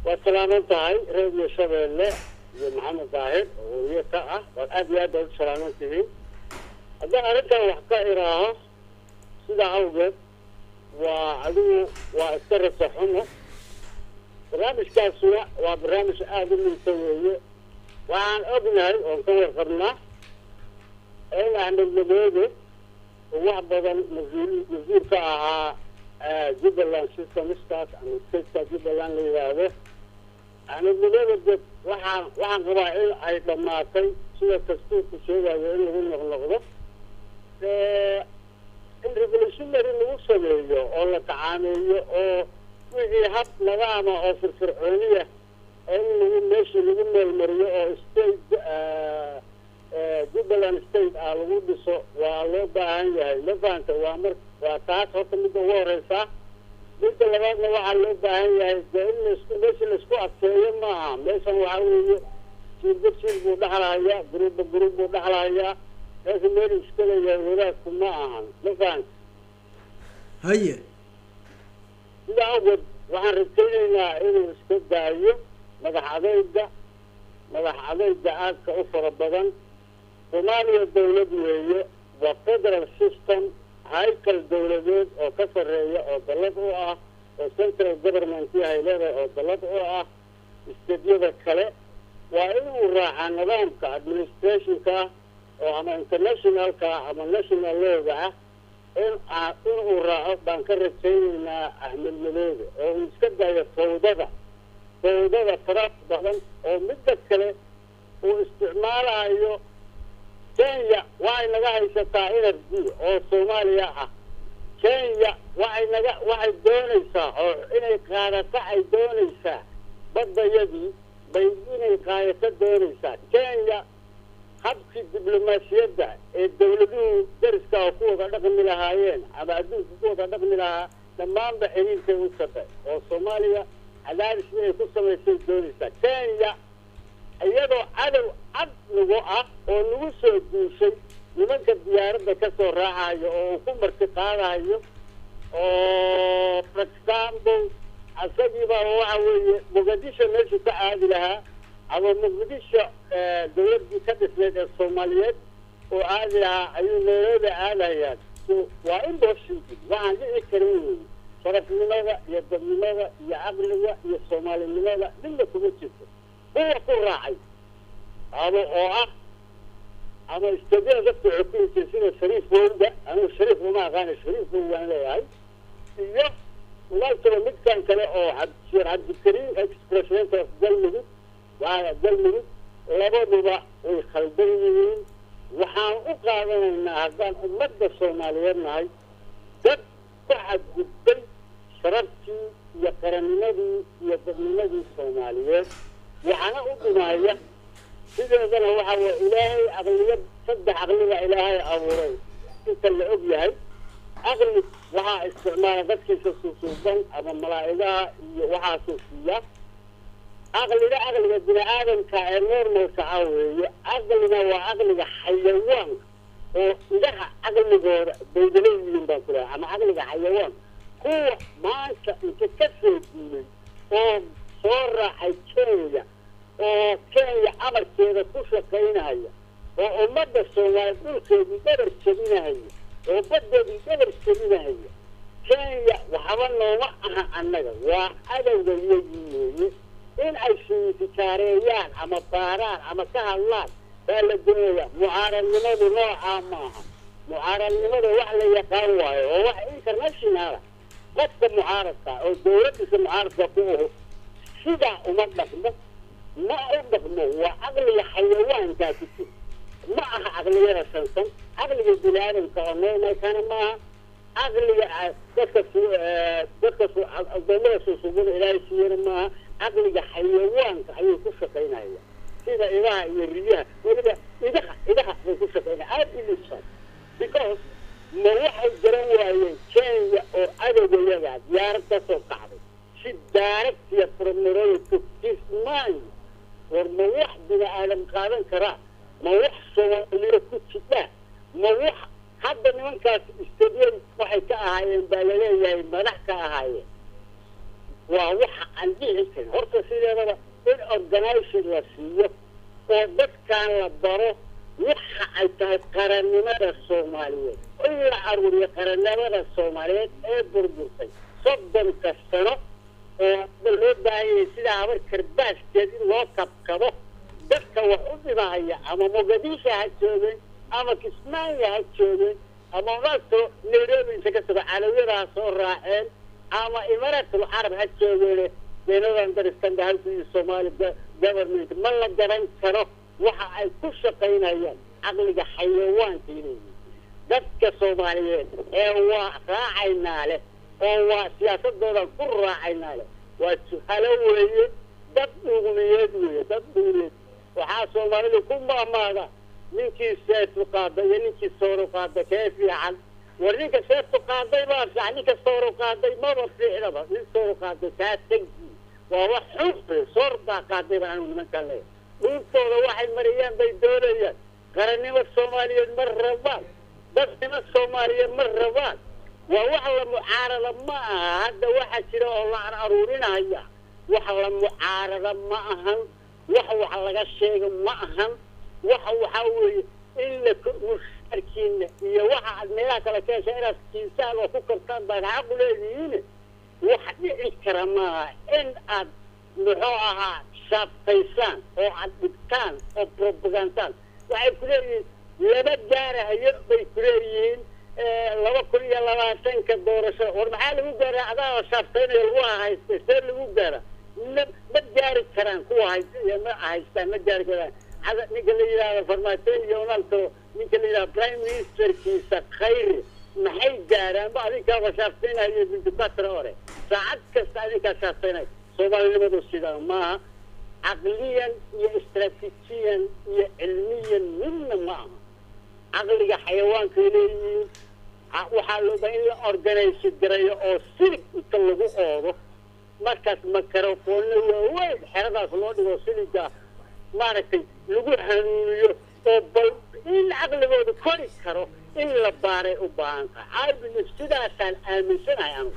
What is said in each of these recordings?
waad salaaman tahay reediyo shabeelle iyo maxamed daahir oo weliye ka ah waad aad iyo aad baad u salaaman tihiin haddaan arrintan wax ka iraaho sidaa awgeed waa adigu waa iska rasa xumo barnaamijkaasuna waa barnaamij aada u liita weeye waxaan ognahay oon ka warqabnaa in axmed madoode oo wax badan mas-uul mas-uul ka ahaa jubbaland systemskaas ama stateka jubbaland la yidhaahdo axmed madoode de waxaan waxaan qabaa in ay dhammaatay sida dastuurku sheegayo in lagu noqnoqdo in revolutionary lagu sameeyo oo la tacaameeyo oo wixii hab nadaama oo firfircooniya in lagu meesha lagu meelmariyo oo state jubbaland state ah lagu dhiso waa loo baahan yahay ma fahanta waa mar waa taas horta midda ugu horeysa midda labaadna waxaa loo baahan yahay dee in laisku meesha laisku adkeeyo maaha meeshan waxaa weeye jiilba jiil buu dhexlahayaa gruubba gruub buu dhexlahayaa meesha meel iska leeyahay wadaadku ma ahan ma fahanta haye sida awgeed waxaan rajaynaynaa inuu iska daayo madax adeyga madax adeyga aadka u fara badan soomaaliya dawlad weeye waa federal system haykal dawladeed oo ka sarreeya oo dallad u ah oo central government yahay leedahay oo dallad u ah isteedyada kale waa inuu raacaa nidaamka administrationka oo ama internationalka ama national looga ah in inuu raaco baan ka rajaynaynaa axmed madoobe oo uu iska daayo fawdada fawdada fara badan oo midda kale uu isticmaalayo kenya waxay naga haysataa energy oo soomaaliya ah kenya waxay naga waxay doonaysaa oo inay qaadato ay doonaysaa baddayadii bay inay qaadato doonaysaa kenya habkii diblomaasiyadda ee dawladuhu dariska oo ku wada dhaqmi lahaayeen ama adduunka ku wada dhaqmi lahaa dhammaanba xiriirkay u jabay oo soomaaliya cadaadis inay ku samaysay doonaysaa kenya iyadoo cadow cad nagu ah oo nagu soo duushay nimanka diyaaradda ka soo raacayo oo uu ku marti qaadayo oo for example isagiiba waxa weeye muqadisho meeshu ka aadi lahaa ama muqdisho dawladdii ka dhisneyd ee soomaaliyeed oo aadi lahaa ayuu nairobi aadayaa so waa impossible waxaan dhici karin wey sharafnimada iyo dadnimada iyo caqliga iyo soomaalinimada midna kuma jirto kuwa ku raacay ama oo ah ama istadyada dadka xukunta sida shariif wowda anigu shariif uma aqaana shariif wow waan leeyahay iyo walaalkaba midkan kale oo sheekh cabdikariim ex president of galmudug waa galmudug labaduba way khaldan yihiin waxaan u qaadanaynaa haddaan ummadda soomaaliyeed nahay dad ku xadgudbay sharaftii iyo qarannimadii iyo dadnimadii soomaaliyeed waxaana u dhimaaya sideedana waxa weye ilaahay aqliya saddex aqliba ilaahay abuuray inta la og yahay aqli waxaa isticmaala dadkiisa susuuban ama malaa'igaha iyo waxaasuu siiya aqliga aqliga bini aadamka ee normalka ah weeye aqlina waa aqliga xayawaanka oo idaha caqligooda baydaleyihiin baan ku lehay ama caqliga xayawaan kuwa maanta inta ka soo duulay oo soo raacay kenya oo kenya amarkeeda ku shaqaynaya oo ummadda soomaaliya dhulkeedii dhabar jebinahaya oo baddeedii dhabar jebinahaya kenya waxba nooma aha annaga waa cadowga iyagii weeye in ay siitijaareeyaan ama baaraan ama ka hadlaan baa la doonaya mucaaradnimadu noocaa maaha mucaaradnimada wax la yaqaan waayo oo wax internationala qofka mucaaradka oo dawladdiisa mucaaradka ku aho sidaa uma dhaqmo ma u dhaqmo waa caqliga xayawaankaa ku jir ma aha caqliyada sansan caqliga bini aadamka oo normalkana maaha caqliga dadka dadka adoomada susuubada ilaahay siiyana maaha caqliga xayawaanka ayay ku shaqaynaya sida idaha iyo riyaha weliba idaha idaha bay ku shaqaynaya aad ilisan because ma waxay garan waayeen kenya oo cadowgayaga diyaarad ka soo kacday si daaragtiya promeroya to his mind war ma wax bini aadam qaadan karaa ma wax soomaaliya ku jidha ma wax hadda nimankaas istadiyan waxay ka ahaayeen baa laleeyahay madax ka ahaayeen waa waxa aan dhici karin horta sideedaba in organization la siiyo oo dadkan la baro waxa ay tahay qarannimada soomaaliyeed in la aruuriyo qarannimada soomaaliyeed ee burburtay soddonka sano oo hadda loo baahan yahay sidaa habar karbaaskeed in loo kabkabo dadka wax u dhimahaya ama mogadisha ha joogeen ama kismaayo ha joogeen ama masto nairobi inta ka tago calawiyada ha soo raaceen ama imaraatul carab ha joogeen deenadan daristanda halkii soomaali government ma la garan karo waxa ay ku shaqaynayaan caqliga xayawaanka ileeyihin dadka soomaaliyeed ee waa raacaynaa leh oo waa siyaasadoodan ku raacaynaa leh waa juhalo weeye dad dhuumiyeed weeye dad dhuumiyeed waxaa soomaalida ku maamaada ninkii seetu qaada iyo ninkii sooru qaada kee fiican war ninka seetu qaaday baa fiican ninka sooru qaaday maba fiicnaba nin sooru qaaday kaa tegi waa wax xunfe soor baa qaaday baan anigu nimankaan leeyahay dhuuntooda waxay mariyaan bay doonayaan qarannimo soomaaliyeed ma rabaan dadnimo soomaaliyeed ma rabaan waa wax la mucaarada ma aha hadda waxa jira oo la aruurinaya wax la mucaarada ma ahan wax wax laga sheega ma ahan waxa waxaa weeye in la mushaarkiina iyo waxa aad meelaha kale ka hesha inaad kiisaan oo ku kartaan baad xaqu leedihiin wax dhici kara maaha in aad muxuu ahaa shaabtaysaan oo aad dhigtaan oo propagandaan waxay ku leeyihiin laba gaarahayo bay ku leeyihiin laba kun iyo labaatanka doorasho war maxaa lagu gaaraa adaa shaabtaynayo lagu haystay see lagu gaara ma ma gaari karaan kuwa haysta iyo ma haystaan ma gaari karaan hada ninka la yidhahdo farmaajo iyo ronaldo ninka la yidhahdo prime ministerkiisa khayri maxay gaaraan ba adinkaaba shaabtaynayo bintibatra hore saacad kasta adinkaa shaabtaynayo soomaalinimadu sidaa maaha caqliyan iyo istraatiijiyan iyo cilmiyan midna ma aha caqliga xayawaankay leeyihiin waxaa looba in la organize garayo oo silig inta lagu oodo markaas microfoonna waaweyn xeradaas loo dhigo siliga maaragtay lagu hanuuniyo oo bal in caqligooda kori karo in la baaray u baahan tahay ibn sidaasaan aaminsanahay anugu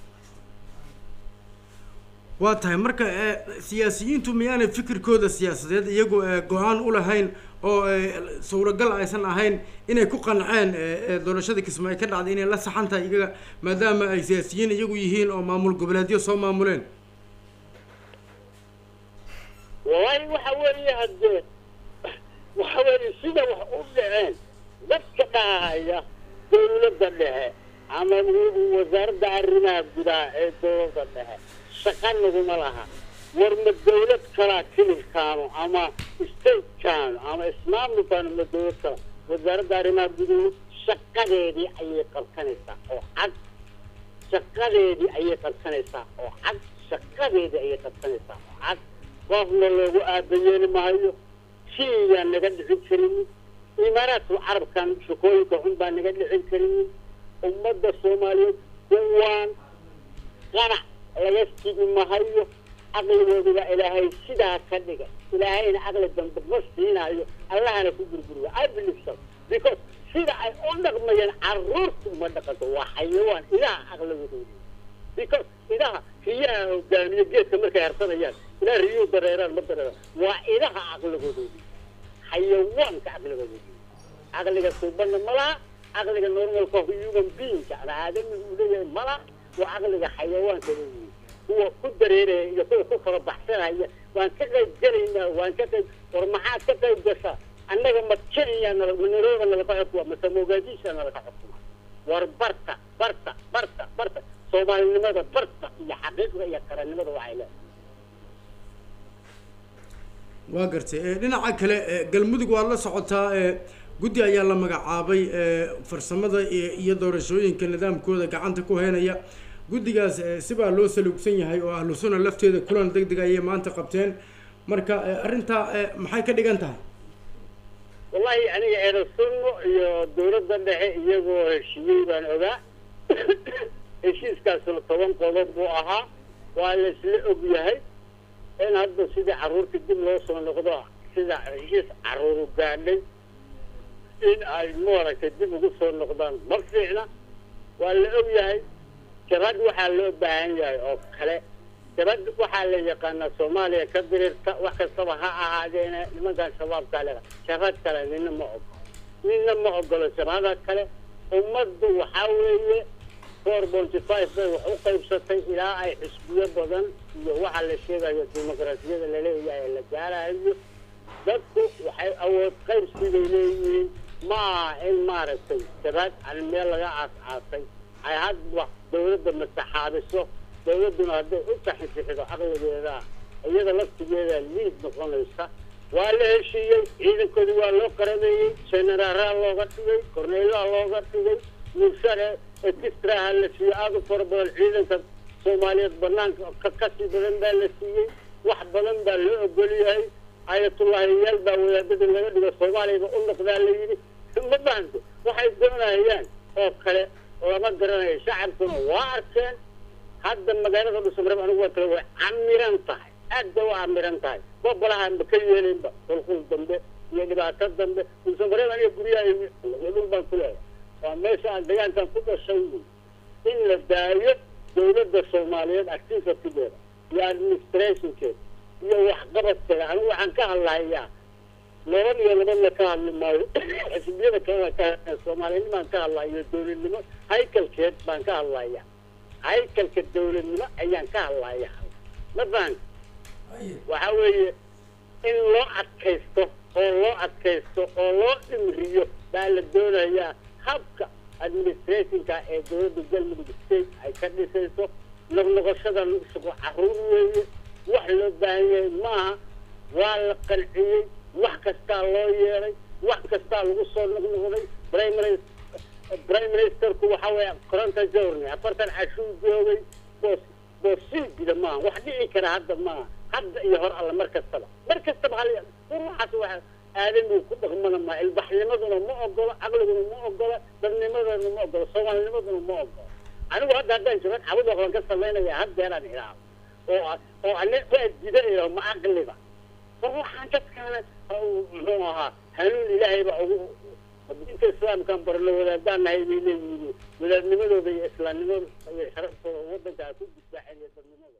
waa tahay marka siyaasiyiintu miyaanay fikirkooda siyaasadeed iyagu go-aan u lahayn oo suuragal aysan ahayn inay ku qanceen doorashadii kismaayo ka dhacday inay la saxan tahay iyaga maadaama ay siyaasiyiin iyagu yihiin oo maamul goboleedyo soo maamuleen wallahi waxa weeye haddee waxa weeye sida wax u dhaceen dadka dhahaya dawladda dhexe ama wasaaradda arrimaha gudaha ee dawladda dhexe shaqa naguma laha war ma dawlad kalaa kilibkaanu ama statekaanu ama ismaamulkaanu ma dawlad kala wasaaradda arrimaha guduhu shaqadeedii ayay qabsanaysaa oo cad shaqadeedii ayay qabsanaysaa oo cad shaqadeedii ayay qabsanaysaa oo cad qofna loogu aabayeeli maayo shiiyaan naga dhicin karinin imaaraadku carabkan shaqooyinka xun baa naga dhicin karinin ummadda soomaaliyeed kuwaan qanac laga sigi mahayo caqligooduba ilaahay sidaa ka dhiga ilaahayna caqli dambe ma siinaayo allahana ku gurguriya i believe so because sida ay u dhaqmayaan caruurta uma dhaqanto waa xayawaan idaha caqligooda because idaha riyaha hogaamiye geedka markay harsanayaan ilaa riyuu dareeraan ma dareeraan waa idaha caqligoodoodi xayawaanka caqligoodoodi caqliga suubanna ma laha caqliga normalka human beingka ama aadamiga uu leeyahay ma laha waa caqliga xayawaanka leeyihi kuwa ku dareeraya iyo kuwa ku kala baxsanaya waan ka qayb gelaynaa waan ka qayb war maxaad ka qayb gashaa annaga ma kenya nala ma nairobi nalaka xukuma mase mogadisha nalaka xukuma war barta barta barta barta soomaalinimada barta iyo xaqiiqda iyo qarannimada waxay leedahay waa gartay dhinaca kale galmudug waad la socotaa guddi ayaa la magacaabay farsamada iyo doorashooyinka nidaamkooda gacanta ku heynaya guddigaas sibaa loo saluugsan yahay oo ahlu sunna lafteeda kulan deg deg ayay maanta qabteen marka arrintaa maxay ka dhigan tahay wallahi aniga eeda sunno iyo dawladda dhexe iyagoo heshiiyey baan ogaa heshiiskaasuna toban qodob buu ahaa waa la isla og yahay in hadda sidii carruurta dib loo soo noqdo sida heshiis carruuru gaadhay in ay maaragtay dib ugu soo noqdaan ma fiicna waa la og yahay jabhad waxaa loo baahan yahay oo kale shabad waxaa la yaqaanaa soomaaliya ka dirirta wax kastaba ha ahaadeena nimankan shabaabka le shabad kale nina ma ogolo nina ma ogolo shabada kale ummaddu waxaa weeye four bonty five bay wax u qaybsatay ilaa ay xisbiyo badan iyo waxa la sheegayo dimuqraasiyada laleeyahay la gaarayo dadku waxay awood qaybsigay leeyihiin ma aha in maaragtay shabaad aan meel laga aas-aasay ay hadba dawladda masaxaabiso dawladduna hadday u taxintixido caqligeeda iyada laftigeeda liid noqonaysa waa la heshiiyey ciidankoodii waa loo qarameeyey generaalaha looga dhigay korneelaha looga dhigay mushare ekistraha la siiyey aada u fara badan ciidanka soomaaliyeed banaanka ka kasii badan baa la siiyey wax badan baa loo ogol yahay ayatullaahiyaal baa wadaadada laga dhigo soomaaliyaba u noqdaa la yidhi ma bahanto waxay doonayaan oo kale lama garanayo shacabkuna waa arkeen hadda magaalada dhusamreeb anigu waa kale way camiran tahay aad bay u camiran tahay bobolahaan ba ka yeelinba hulqul dambe iyo dhibaato dambe dhusamreeb aniga guryaha dhul baan ku leeyahay waa meesha aan deegaankan ku dhashay in la daayo dawladda soomaaliyeed activitigeeda iyo administrationkeeda iyo waxqabadkeeda anigu waxaan ka hadlahayaa laba iyo labadna ka hadli maayo xisbiyada kalena ka hadlaya soomaalinimaan ka hadlaya iyo dawladnimo haykalkeed baan ka hadlaya haykalka dawladnimo ayaan ka hadlaya ma fahanka waxa weeye in loo adkaysto oo loo adkaysto oo loo dhimriyo baa la doonayaa habka administrationka ee dawladda galmudug state ay ka dhisayso noqnoqoshada sugo caruur weeye wax loo baahan yahay maaha waa la qanciyey wax kastaa loo yeeray wax kastaa lagu soo noqnoqday primary prime ministerku waxa weeye koronta journey afartan cashuu joogay boos boosii jira maaha wax dhici kara hadda maaha hadda iyo hor alla mar kastaba mar kastaba hal waxaas waxa aadamigu ku dhaqmana maa ilbaxnimaduna ma ogolo caqliguna ma ogolo dadnimaduna ma ogolo soomaalinimaduna ma ogolo anigu hadda haddaan jabad xabad waxbaan ka samaynaya haddeeraan ilaah oo oo ane waa jida ilaah ma caqliba war waxaan dadkaana muxuu ahaa hanuun ilaahay baa ugu diinta islaamkaan barno wadaadaan nahay bay leeyihiin wadaadnimadooda iyo islaamnimadooda iyo sharaftooda waddanka ku difaaceen iyo dadnimadooda